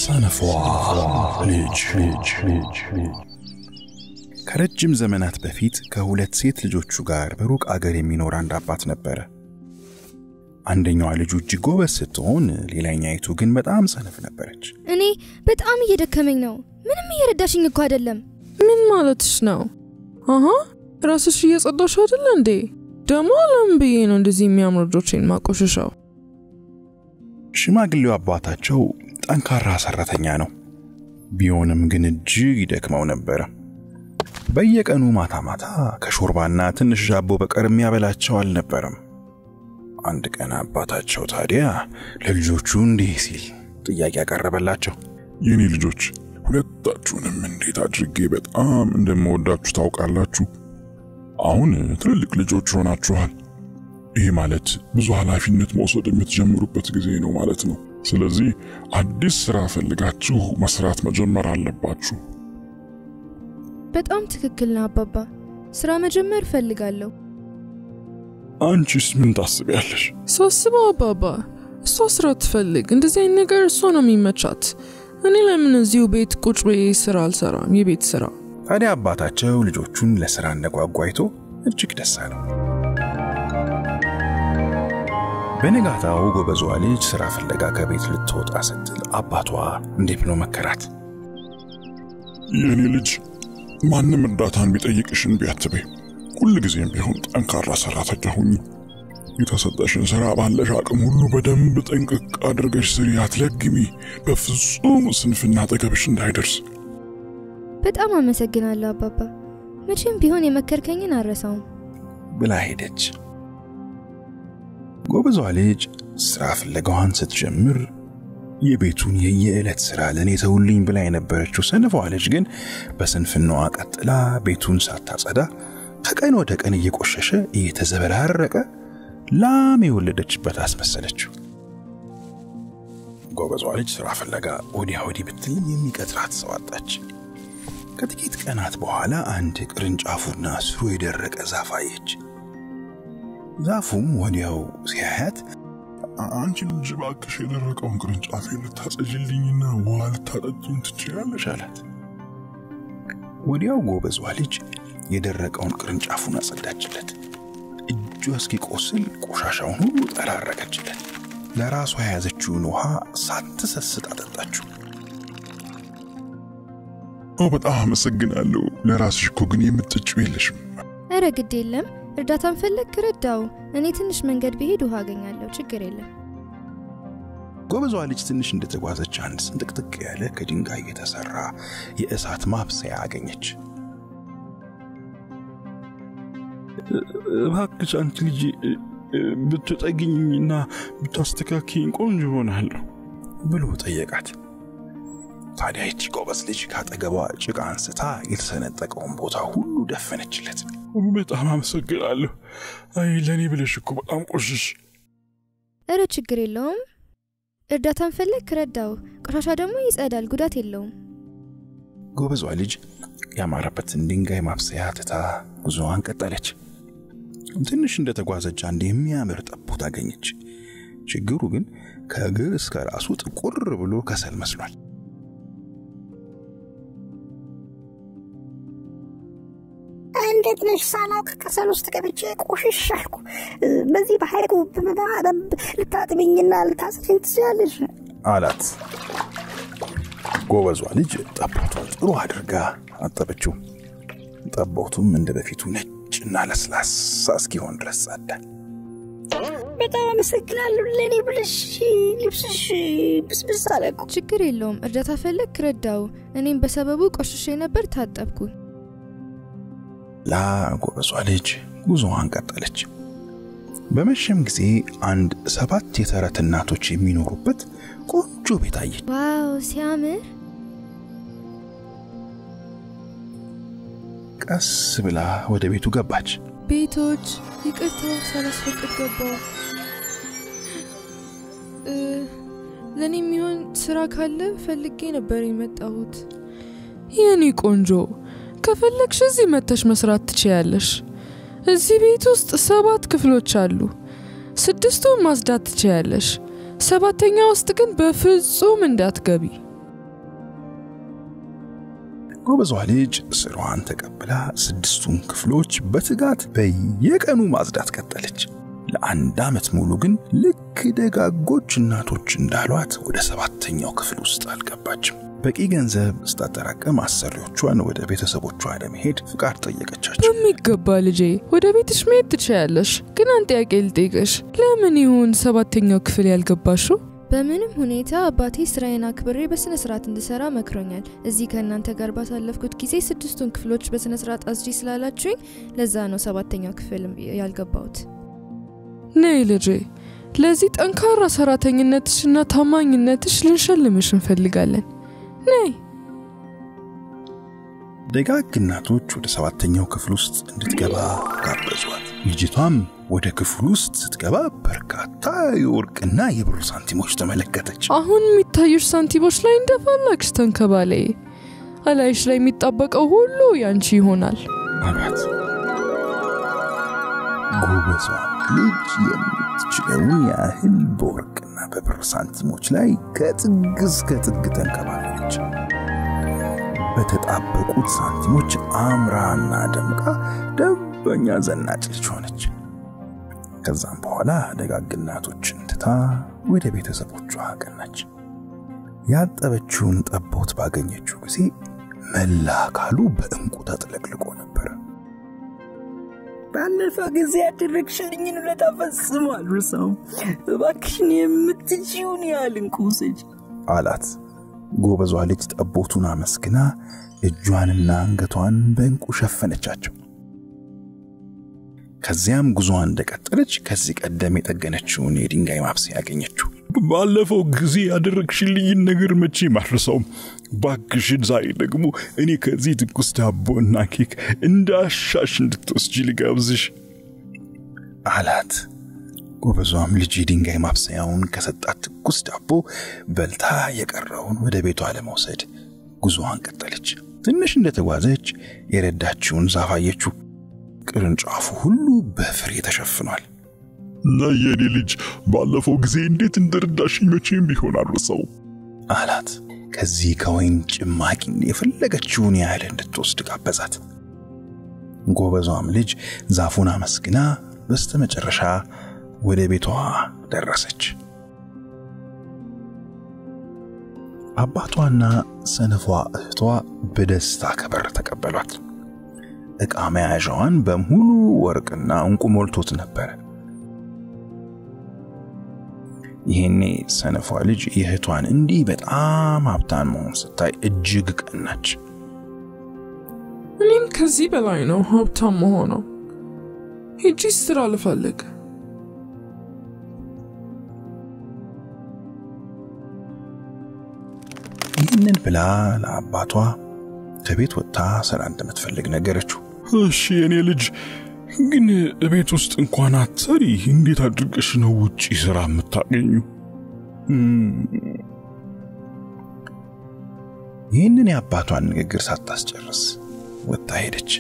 ሰነፏ ልጅ ከረጅም ዘመናት በፊት ከሁለት ሴት ልጆቹ ጋር በሩቅ አገር የሚኖር አንድ አባት ነበረ። አንደኛዋ ልጁ እጅግ ጎበዝ ስትሆን፣ ሌላኛይቱ ግን በጣም ሰነፍ ነበረች። እኔ በጣም እየደከመኝ ነው። ምንም እየረዳሽኝ እኮ አይደለም። ምን ማለትሽ ነው? አሀ ራስሽ እየጸዳሽ አይደለ እንዴ? ደግሞ አለም ብዬ ነው እንደዚህ የሚያምሩ ልጆቼን ማቆሸሻው። ሽማግሌው አባታቸው ጠንካራ ሰራተኛ ነው። ቢሆንም ግን እጅግ ይደክመው ነበረ። በየቀኑ ማታ ማታ ከሾርባና ትንሽ ዳቦ በቀር የሚያበላቸው አልነበረም። አንድ ቀን አባታቸው ታዲያ ለልጆቹ እንዲህ ሲል ጥያቄ ያቀረበላቸው፣ የኔ ልጆች ሁለታችሁንም እንዴት አድርጌ በጣም እንደምወዳችሁ ታውቃላችሁ። አሁን ትልልቅ ልጆች ሆናችኋል። ይሄ ማለት ብዙ ኃላፊነት መውሰድ የምትጀምሩበት ጊዜ ነው ማለት ነው። ስለዚህ አዲስ ስራ ፈልጋችሁ መስራት መጀመር አለባችሁ። በጣም ትክክል ነው አባባ። ስራ መጀመር እፈልጋለሁ። አንቺስ ምን ታስቢያለሽ? ሳስበው አባባ እሷ ስራ ትፈልግ፣ እንደዚህ አይነት ነገር እሷ ነው የሚመቻት። እኔ ለምን እዚሁ ቤት ቁጭ ብዬ ስራ አልሰራም? የቤት ስራ ታዲያ አባታቸው ልጆቹን ለስራ እንደጓጓ አይቶ እጅግ ደስ አለው። በነጋታው ጎበዟ ልጅ ስራ ፍለጋ ከቤት ልትወጣ ስትል አባቷ እንዲህ ብሎ መከራት። የኔ ልጅ ማንም እርዳታን ቢጠይቅሽን ቢያትበይ ሁል ጊዜም ቢሆን ጠንካራ ሰራተኛ ሁኚ። የተሰጠሽን ስራ ባለሽ አቅም ሁሉ በደንብ ጠንቅቅ አድርገሽ ስሪ፣ አትለግሚ። በፍጹም ስንፍና አጠገብሽ እንዳይደርስ። በጣም አመሰግናለሁ አባባ። መቼም ቢሆን የመከርከኝን አልረሳውም ብላ ሄደች። ጎበዟ ልጅ ስራ ፍለጋዋን ስትጀምር የቤቱን የየዕለት ስራ ለእኔ ተውልኝ ብላ የነበረችው ሰንፏ ልጅ ግን በስንፍናዋ ቀጥላ ቤቱን ሳታጸዳ ከቀን ወደ ቀን እየቆሸሸ እየተዘበራረቀ ላም የወለደችበት አስመሰለችው። ጎበዟ ልጅ ስራ ፍለጋ ወዲያ ወዲህ ብትልም የሚቀጥራት ሰው አጣች። ከጥቂት ቀናት በኋላ አንድ ቅርንጫፉና ስሩ የደረቀ ዛፍ አየች። ዛፉም ወዲያው ሲያያት አንቺ ልጅ እባክሽ የደረቀውን ቅርንጫፍ ልታጸጅልኝና ውሃ ልታጠጭኝ ትችያለሽ አላት። ወዲያው ጎበዟ ልጅ የደረቀውን ቅርንጫፉን አጸዳችለት። እጇ እስኪቆስል ቆሻሻውን ሁሉ ጠራረገችለት። ለራሷ የያዘችውን ውሃ ሳትሰስት አጠጣችው። በጣም አመሰግናለሁ። ለራስሽ እኮ ግን የምትጠጪው የለሽም። እረ ግድ የለም እርዳታን ፈለግ ክረዳው። እኔ ትንሽ መንገድ ብሄድ ውሃ አገኛለሁ። ችግር የለም። ጎበዟ ልጅ ትንሽ እንደተጓዘች አንድ ስንጥቅጥቅ ያለ ከድንጋይ የተሰራ የእሳት ማብሰያ አገኘች። እባክሽ አንቺ ልጅ ብትጠግኝና ብታስተካክኝ ቆንጆ ይሆናለሁ ብሎ ጠየቃት። ታዲያ ይቺ ጎበዝ ልጅ ካጠገቧ ጭቃ አንስታ የተሰነጠቀውን ቦታ ሁሉ ደፈነችለት። በጣም አመሰግናለሁ። አይ ለእኔ ብለሽ እኮ በጣም ቆሽሽ። እረ ችግር የለውም። እርዳታን ፈለግ ክረዳው። ቆሻሻ ደግሞ ይጸዳል፣ ጉዳት የለውም። ጎበዟ ልጅ ያማረበትን ድንጋይ ማብሰያ ትታ ጉዞዋን ቀጠለች። ትንሽ እንደተጓዘች አንድ የሚያምር ጠቦት አገኘች። ችግሩ ግን ከእግር እስከ ራሱ ጥቁር ብሎ ከሰል መስሏል። እንዴት ነሽ? ሳላውቅ ከሰል ውስጥ ገብቼ ቆሽሽ አልኩ። በዚህ በሐይቁ በደንብ ልታጥብኝና ልታጽጅኝ ትችላለሽ አላት። ጎበዟ ልጅ ጠቦቱን ጥሩ አድርጋ አጠበችው። ጠቦቱም እንደ በፊቱ ነጭና ለስላሳ እስኪሆን ድረስ ጸዳ። በጣም አመሰግናለሁ። ለእኔ ብለሽ ልብስሽ ብስብስ አለ እኮ። ችግር የለውም። እርዳታ ፈለግ ክረዳው። እኔም በሰበቡ ቆሽሼ ነበር፣ ታጠብኩ። ላ ጎበዟ ልጅ ጉዞዋን ቀጠለች። በመሸም ጊዜ አንድ ሰባት የተረት እናቶች የሚኖሩበት ቆንጆ ቤት አየች። ዋው ሲያምር! ቀስ ብላ ወደ ቤቱ ገባች። ቤቶች ይቅርታ ሳላስፈቅድ ገባው። ለእኔ የሚሆን ስራ ካለ ፈልጌ ነበር የመጣሁት። የኔ ቆንጆ ከፈለግሽ እዚህ መተሽ መስራት ትችያለሽ። እዚህ ቤት ውስጥ ሰባት ክፍሎች አሉ። ስድስቱን ማጽዳት ትችያለሽ። ሰባተኛ ውስጥ ግን በፍጹም እንዳትገቢ። ጎበዟ ልጅ ስራዋን ተቀብላ ስድስቱን ክፍሎች በትጋት በየቀኑ ማጽዳት ቀጠለች። ለአንድ ዓመት ሙሉ ግን ልክ ደጋጎች እናቶች እንዳሏት ወደ ሰባተኛው ክፍል ውስጥ አልገባችም። በቂ ገንዘብ ስታጠራቀም አሰሪዎቿን ወደ ቤተሰቦቿ ለመሄድ ፍቃድ ጠየቀቻቸው። በሚገባ ልጄ፣ ወደ ቤትሽ መሄድ ትችያለሽ። ግን አንድ ጥያቄ ልጠይቅሽ። ለምን ይሁን ሰባተኛው ክፍል ያልገባሽው? በምንም ሁኔታ አባቴ ስራዬን አክብሬ በስነ ስርዓት እንድሰራ መክሮኛል። እዚህ ከእናንተ ጋር ባሳለፍኩት ጊዜ ስድስቱን ክፍሎች በስነ ስርዓት አስጂ ስላላችሁኝ ለዛ ነው ሰባተኛው ክፍል ያልገባሁት። ነይ ልጄ፣ ለዚህ ጠንካራ ሰራተኝነትሽና ታማኝነትሽ ልንሸልምሽ እንፈልጋለን። ነይ። ደጋግ እናቶች ወደ ሰባተኛው ክፍል ውስጥ እንድትገባ ጋበዟት። ልጅቷም ወደ ክፍሉ ውስጥ ስትገባ በርካታ የወርቅና የብር ሳንቲሞች ተመለከተች። አሁን የሚታዩሽ ሳንቲሞች ላይ እንደፈለግሽ ተንከባለይ። እላይሽ ላይ የሚጣበቀው ሁሉ ያንቺ ይሆናል አሏት። ጎበዟ ልጅ የምትችለውን ያህል በወርቅና በብር ሳንቲሞች ላይ ከጥግ እስከ ጥግ ተንከባለለች። በተጣበቁት ሳንቲሞች አምራና ደምቃ ደንበኛ ዘናጭ ልጅ ሆነች። ከዛም በኋላ ደጋግ እናቶችን ትታ ወደ ቤተሰቦቿ አቀናች። ያጠበችውን ጠቦት ባገኘችው ጊዜ መላ አካሉ በእንቁ ተጥለቅልቆ ነበረ። ባለፈው ጊዜ ያደረግሽልኝን ውለታ ፈጽሞ አልረሳውም። እባክሽን የምትችውን ያህል እንቁ ውሰጂ አላት። ጎበዟ ልጅ ጠቦቱን አመስግና እጇንና አንገቷን በእንቁ ሸፈነቻቸው። ከዚያም ጉዞዋን እንደቀጠለች ከዚህ ቀደም የጠገነችውን የድንጋይ ማብሰያ ያገኘችው። ባለፈው ጊዜ ያደረግሽልኝን ነገር መቼም አልረሳውም። ባክሽን ዛሬ ደግሞ እኔ ከዚህ ትኩስ ዳቦና ኬክ እንዳሻሽ እንድትወስጂ ልጋብዝሽ አላት። ጎበዟም ልጅ የድንጋይ ማብሰያውን ከሰጣት ትኩስ ዳቦ በልታ የቀረውን ወደ ቤቷ ለመውሰድ ጉዞዋን ቀጠለች። ትንሽ እንደተጓዘች የረዳችውን ዛፍ አየችው። ቅርንጫፉ ሁሉ በፍሬ ተሸፍኗል። እና የኔ ልጅ ባለፈው ጊዜ እንዴት እንደረዳሽኝ መቼም ቢሆን አልረሳውም አላት። ከዚህ ከወይን ጭማቂ የፈለገችውን ያህል እንድትወስድ ጋበዛት። ጎበዟም ልጅ ዛፉን አመስግና በስተመጨረሻ ወደ ቤቷ ደረሰች። አባቷና ሰነፏ እህቷ በደስታ ከበር ተቀበሏት። ዕቃ መያዣዋን በሙሉ ወርቅና እንቁ ሞልቶት ነበረ። ይህኔ ሰነፏ ልጅ የእህቷን እንዲህ በጣም ሀብታም መሆን ስታይ እጅግ ቀናች። እኔም ከዚህ በላይ ነው ሀብታም መሆነው። ሄጂ ስራ ልፈልግ። ይህንን ብላ ለአባቷ ከቤት ወጥታ ስራ እንደምትፈልግ ነገረችው። እሺ የኔ ልጅ ግን ቤት ውስጥ እንኳን አትሰሪ፣ እንዴት አድርገሽ ነው ውጪ ስራ የምታገኙ? ይህንን የአባቷን ንግግር ሳታስጨርስ ወጥታ ሄደች።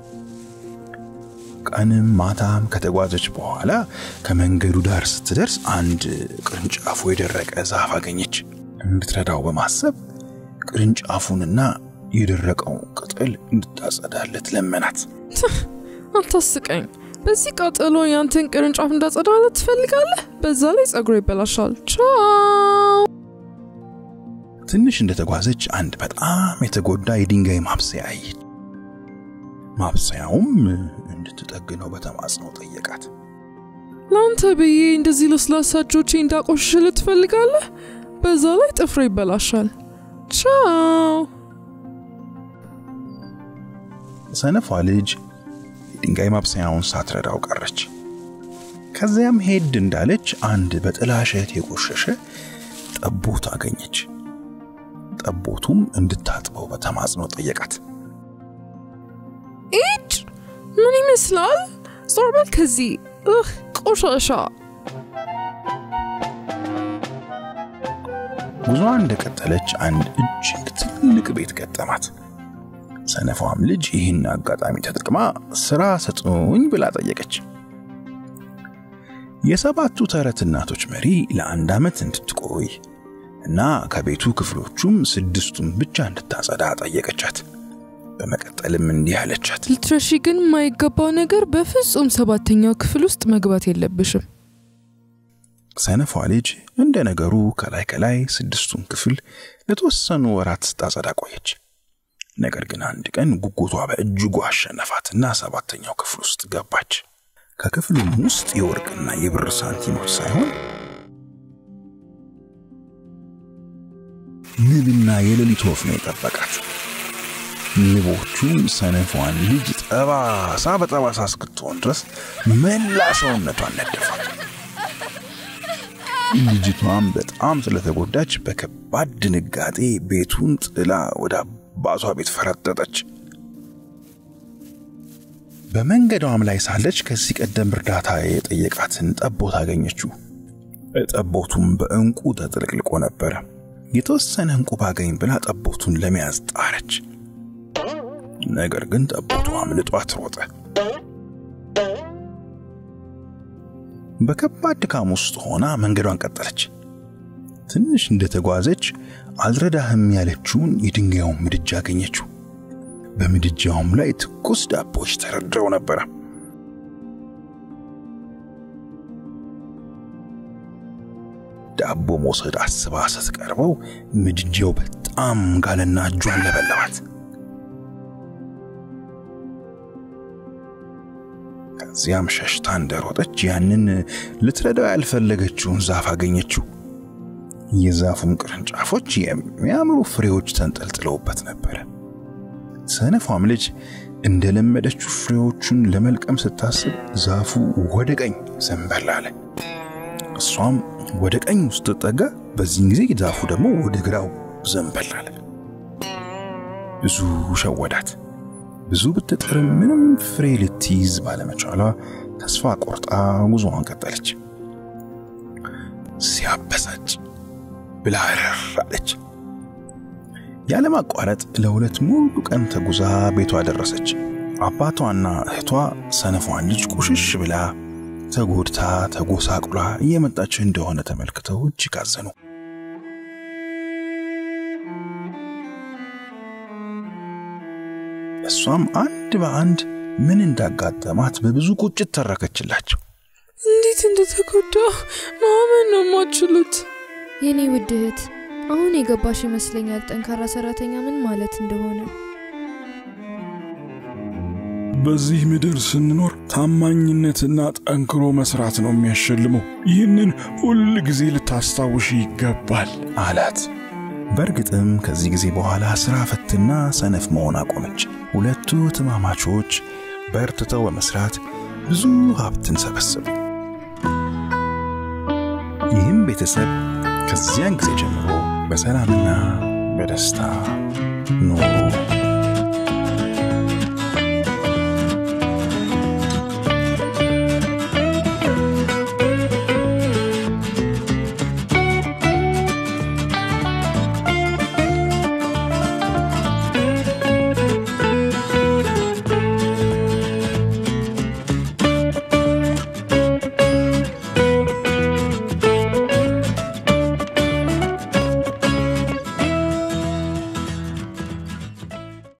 ቀንም ማታም ከተጓዘች በኋላ ከመንገዱ ዳር ስትደርስ አንድ ቅርንጫፉ የደረቀ ዛፍ አገኘች። እንድትረዳው በማሰብ ቅርንጫፉንና የደረቀው ቅጠል እንድታጸዳለት ለመናት። አታስቀኝ። በዚህ ቃጠሎ ያንተን ቅርንጫፍ እንዳጸዳለት ትፈልጋለህ? በዛ ላይ ጸጉሮ ይበላሻል። ቻው። ትንሽ እንደተጓዘች አንድ በጣም የተጎዳ የድንጋይ ማብሰያ አየች። ማብሰያውም እንድትጠግነው በተማጽኖ ጠየቃት። ለአንተ ብዬ እንደዚህ ለስላሳ እጆቼ እንዳቆሽሽልህ ትፈልጋለህ? በዛ ላይ ጥፍሮ ይበላሻል። ቻው። ሰነፏ ልጅ የድንጋይ ማብሰያውን ሳትረዳው ቀረች። ከዚያም ሄድ እንዳለች አንድ በጥላሸት የቆሸሸ ጠቦት አገኘች። ጠቦቱም እንድታጥበው በተማጽኖ ጠየቃት። ኢጭ ምን ይመስላል? ዞር በል ከዚህ እህ ቆሻሻ። ጉዞዋን እንደቀጠለች አንድ እጅግ ትልቅ ቤት ገጠማት። ሰነፏም ልጅ ይህን አጋጣሚ ተጠቅማ ስራ ስጡኝ ብላ ጠየቀች። የሰባቱ ተረት እናቶች መሪ ለአንድ ዓመት እንድትቆይ እና ከቤቱ ክፍሎቹም ስድስቱን ብቻ እንድታጸዳ ጠየቀቻት። በመቀጠልም እንዲህ አለቻት። ልትረሺ ግን የማይገባው ነገር በፍጹም ሰባተኛው ክፍል ውስጥ መግባት የለብሽም። ሰነፏ ልጅ እንደ ነገሩ ከላይ ከላይ ስድስቱን ክፍል ለተወሰኑ ወራት ስታጸዳ ቆየች። ነገር ግን አንድ ቀን ጉጉቷ በእጅጉ አሸነፋትና ሰባተኛው ክፍል ውስጥ ገባች። ከክፍሉም ውስጥ የወርቅና የብር ሳንቲሞች ሳይሆን ንብና የሌሊት ወፍ ነው የጠበቃት። ንቦቹም ሰነፏን ልጅ ጠባሳ በጠባሳ እስክትሆን ድረስ መላ ሰውነቷን ነደፏት። ልጅቷም በጣም ስለተጎዳች በከባድ ድንጋጤ ቤቱን ጥላ ወደ አባቷ ቤት ፈረጠጠች። በመንገዷም ላይ ሳለች ከዚህ ቀደም እርዳታ የጠየቃትን ጠቦት አገኘችው። ጠቦቱም በእንቁ ተጥለቅልቆ ነበረ። የተወሰነ እንቁ ባገኝ ብላ ጠቦቱን ለመያዝ ጣረች። ነገር ግን ጠቦቱ አምልጧት ሮጠ። በከባድ ድካም ውስጥ ሆና መንገዷን ቀጠለች። ትንሽ እንደተጓዘች አልረዳህም ያለችውን የድንጋዩን ምድጃ አገኘችው። በምድጃውም ላይ ትኩስ ዳቦዎች ተረድረው ነበረ። ዳቦ መውሰድ አስባ ስትቀርበው ምድጃው በጣም ጋለና እጇን ለበለባት። ከዚያም ሸሽታ እንደሮጠች ያንን ልትረዳው ያልፈለገችውን ዛፍ አገኘችው። የዛፉም ቅርንጫፎች የሚያምሩ ፍሬዎች ተንጠልጥለውበት ነበረ። ሰነፏም ልጅ እንደለመደችው ፍሬዎቹን ለመልቀም ስታስብ ዛፉ ወደ ቀኝ ዘንበል አለ። እሷም ወደ ቀኝ ውስጥ ጠጋ። በዚህን ጊዜ ዛፉ ደግሞ ወደ ግራው ዘንበል አለ። ብዙ ሸወዳት። ብዙ ብትጥርም ምንም ፍሬ ልትይዝ ባለመቻሏ ተስፋ ቆርጣ ጉዞዋን ቀጠለች። ሲያበሳጭ ብላ እረር አለች። ያለማቋረጥ ለሁለት ሙሉ ቀን ተጉዛ ቤቷ ደረሰች። አባቷና እህቷ ሰነፏን ልጅ ቁሽሽ ብላ ተጎድታ ተጎሳቁላ እየመጣች እንደሆነ ተመልክተው እጅግ አዘኑ። እሷም አንድ በአንድ ምን እንዳጋጠማት በብዙ ቁጭት ተረከችላቸው። እንዴት እንደተጎዳ ማመን ነው የማችሉት። የኔ ውድ እህት አሁን የገባሽ ይመስለኛል ጠንካራ ሰራተኛ ምን ማለት እንደሆነ። በዚህ ምድር ስንኖር ታማኝነትና ጠንክሮ መስራት ነው የሚያሸልመው። ይህንን ሁል ጊዜ ልታስታውሽ ይገባል አላት። በእርግጥም ከዚህ ጊዜ በኋላ ሥራ ፈትና ሰነፍ መሆን አቆመች። ሁለቱ ትማማቾች በርትተው በመስራት ብዙ ሀብትን ሰበሰቡ። ይህም ቤተሰብ ከዚያን ጊዜ ጀምሮ በሰላምና በደስታ ኖሩ።